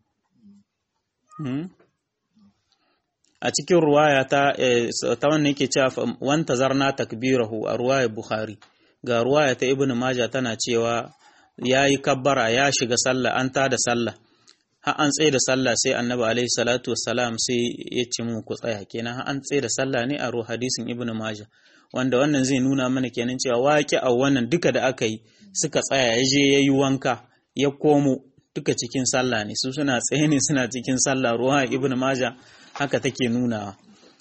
a cikin ruwaya ta ta wannan yake cewa wanta zarna takbirahu a ruwaya bukhari ga ruwaya ta ibn Majah tana cewa ya yi kabbara ya shiga sallah an ta da sallah har an tsaye da sallah sai annabi alaihi salatu wassalam sai ya ce mu ku tsaya kenan har an tsaye da sallah ne a ruwa hadisin ibn Majah wanda wannan zai nuna mana kenan cewa waƙi a wannan duka da aka yi suka tsaya ya je ya yi wanka ya komo duka cikin sallah ne su suna tsaye ne suna cikin sallah ruwa ibn Majah haka take nunawa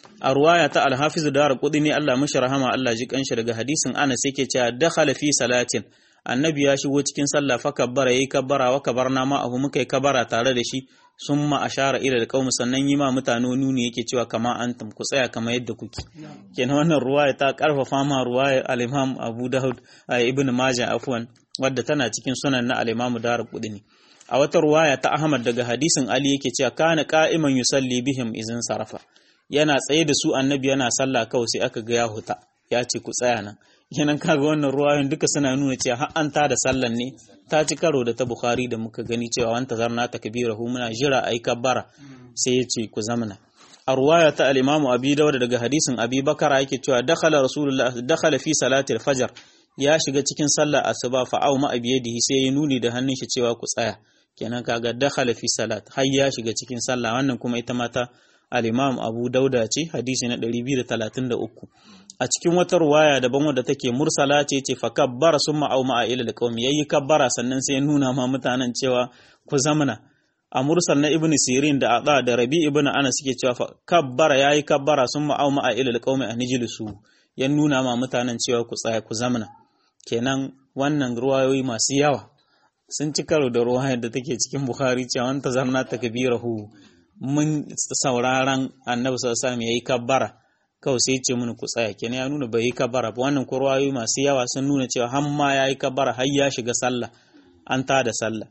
a ruwaya ta alhafizu da kudi ne Allah mashi rahama Allah ji kanshi daga hadisin Anas yake cewa dakhala fi salatin annabi ya shigo cikin sallah fa kabbara yayi kabbara wa kabarna ma abu muka yi kabbara tare da shi summa ashara ila alqaum sannan yi ma mutane nuni yake cewa kama antum ku tsaya kama yadda kuke kenan wannan ruwaya ta karfafa ma ruwaya al-Imam Abu Dawud ibn Majah afwan wadda tana cikin sunan na al-Imam Darqutni a wata ruwaya ta Ahmad daga hadisin Ali yake cewa kana qa'iman yusalli bihim izin sarafa yana tsaye da su annabi yana sallah kawai sai aka ga ya huta ya ce ku tsaya nan kenan kaga wannan ruwayoyin duka suna nuna cewa har an da sallan ne ta ci karo da ta Bukhari da muka gani cewa wanta zarna takbirahu muna jira ayi kabbara sai ya ce ku zamana a ruwaya ta al-Imam Abi Dawud daga hadisin Abi Bakara yake cewa dakhala Rasulullah dakhala fi salati al-fajr ya shiga cikin sallar asuba fa au ma abiyadihi sai ya nuni da hannun shi cewa ku tsaya kenan kaga dakhala fi salat har ya shiga cikin sallah wannan kuma ita mata al-Imam Abu Dauda ce hadisi na 233 a cikin wata ruwaya daban wadda take mursala ce ce fa kabbara summa au ma ila alqawmi yayi kabbara sannan sai nuna ma mutanen cewa ku zamana a mursal na ibnu sirin da ada da rabi ibnu anas suke cewa fa kabbara yayi kabbara summa au ma ila alqawmi anijlisu ya nuna ma mutanen cewa ku tsaya ku zamana kenan wannan ruwayoyi masu yawa sun ci karo da ruwayar da take cikin bukhari cewa wanta zarna takbirahu mun sauraron annabi sallallahu alaihi wasallam yayi kabbara kawai sai ce mun ku tsaya kenan ya nuna bai yi kabara ba wannan kurwayoyi masu yawa sun nuna cewa har ma ya yi kabara har ya shiga sallah an ta da sallah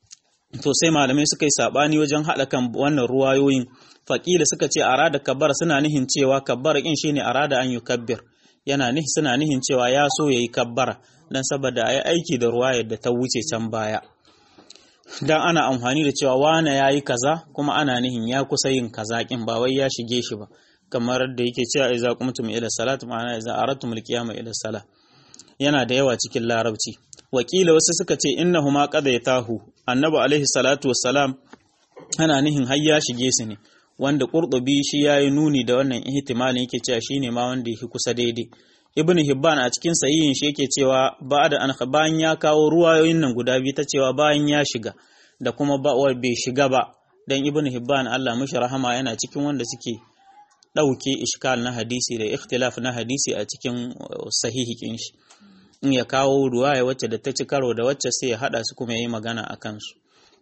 to sai malamai suka yi sabani wajen haɗa kan wannan ruwayoyin faƙila suka ce arada kabara suna nihin cewa kabbara kin shine arada an yi kabbir yana nihi suna nihin cewa ya so ya yi kabbara dan saboda a yi aiki da ruwayar da ta wuce can baya dan ana amfani da cewa wane ya yi kaza kuma ana nihin ya kusa yin kaza kin ba wai ya shige shi ba kamar da yake cewa idza qumtum ila salat ma'ana idza aradtum al-qiyama ila salat yana da yawa cikin larabci wakila wasu suka ce innahuma qadaytahu annabi alaihi salatu wassalam ana nihin har ya shige su ne wanda qurtubi shi yayi nuni da wannan ihtimalin yake cewa shine ma wanda yake kusa daidai ibn hibban a cikin sahihin shi yake cewa ba'da an bayan ya kawo ruwayoyin nan guda biyu ta cewa bayan ya shiga da kuma ba bai shiga ba dan ibn hibban Allah mishi rahama yana cikin wanda suke ɗauke ishkal na hadisi da ikhtilaf na hadisi a cikin sahihikin shi in ya kawo ruwaya wacce da ta ci karo da wacce sai ya haɗa su kuma ya yi magana a kansu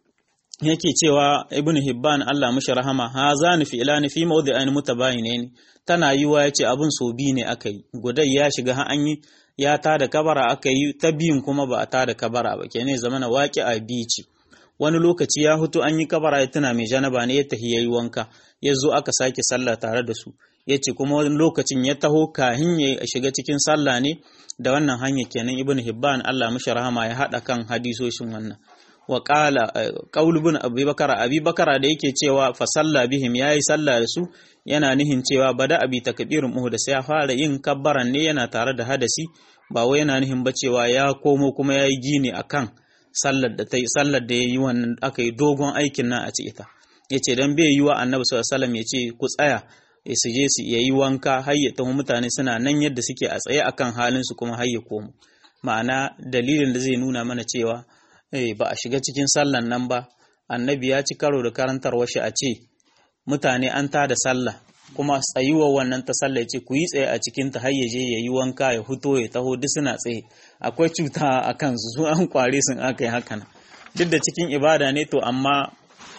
yake cewa ibn hibban Allah mishi rahama ha za ni fi ilani fi mawdi'ain mutabayinain tana yiwa yace abun so bi ne aka yi gudai ya shiga ha an yi ya ta da kabara aka yi ta biyun kuma ba a ta da kabara ba kenan zamana waki a bi ce wani lokaci ya hutu an yi kabara ya tuna mai janaba ne ya tahi yayi wanka ya zo aka sake sallah tare da su ya ce kuma wani lokacin ya taho kahin ya shiga cikin sallah ne da wannan hanya kenan ibn hibban Allah mishi rahama ya hada kan hadisoshin wannan wa qala qaul ibn abi bakara abi bakara da yake cewa fa salla bihim yayi sallah da su yana nihin cewa bada abi takbirun muhu da sai ya fara yin kabbaran ne yana tare da hadasi ba wai yana nihin ba cewa ya komo kuma yayi gini akan sallar da ta sallar da yayi wannan aka yi dogon aikin nan a ci ita yace dan bai yi wa annabi sallallahu alaihi wasallam yace ku tsaya su je su yayi wanka har ya taho mutane suna nan yadda suke a tsaye akan halin su kuma har ya komo ma'ana dalilin da zai nuna mana cewa eh ba a shiga cikin sallan nan ba annabi ya ci karo da karantarwar shi a ce mutane an tada sallah kuma tsayuwar wannan ta sallah ce ku yi tsaye a cikin ta har ya je ya yi wanka ya fito ya taho duk suna tsaye akwai cuta a kansu su an kware sun aka yi hakan duk da cikin ibada ne to amma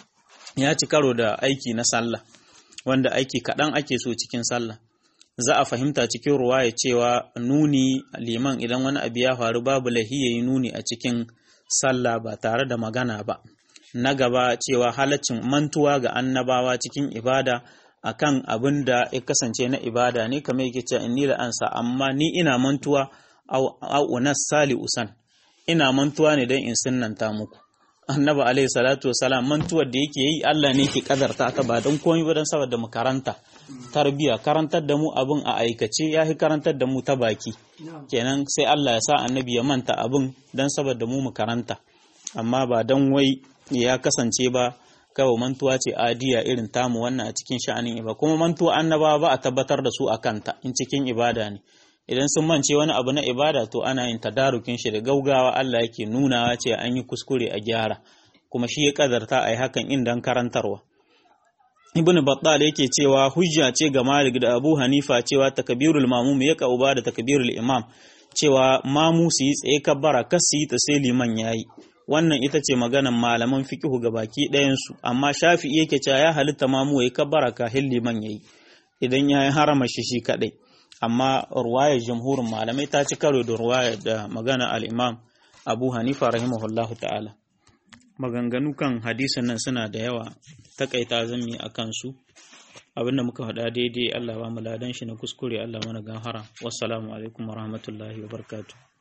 ya ci karo da aiki na sallah wanda aiki kaɗan ake so cikin sallah za a fahimta cikin ruwaya cewa nuni liman idan wani abu ya faru babu lahi ya yi nuni a cikin sallah ba tare da magana ba na gaba cewa halaccin mantuwa ga annabawa cikin ibada akan abin da ya kasance na ibada ne kamar yake cewa inni la ansa amma ni ina mantuwa au unas sali usan ina mantuwa ne don in sunnanta muku annabi alaihi salatu wasalam mantuwar da yake yi Allah ne ke kadarta ta ba don komai ba don saboda mu karanta tarbiya karantar da mu abin a aikace ya fi karantar da mu ta baki kenan sai Allah ya sa annabi ya manta abin don saboda mu mu karanta amma ba don wai ya kasance ba kawai mantuwa ce adiya irin tamu wannan a cikin sha'anin ibada kuma mantuwa annaba ba a tabbatar da su a kanta in cikin ibada ne idan sun mance wani abu na ibada to ana yin tadarukin shi da gaugawa Allah yake nunawa ce an yi kuskure a gyara kuma shi ya kadarta a yi hakan indan karantarwa ibn battal yake cewa hujja ce ga malik da abu hanifa cewa takbirul mamum ya kauba da takbirul imam cewa mamu su yi tsaye kabbara kas su yi ta sai liman yayi wannan ita ce maganan malaman fikihu ga baki ɗayansu amma shafi'i yake cewa ya halitta mamu ya kabbara kahin liman yayi idan ya yi harama shi shi kaɗai amma ruwayar jamhurin malamai ta ci karo da ruwayar da magana al-imam abu hanifa rahimahullahu ta'ala maganganu kan hadisin nan suna da yawa takaita zami a kansu abinda muka faɗa daidai Allah ba mu ladan shi na kuskure Allah mana gafara wassalamu alaikum warahmatullahi wabarakatuh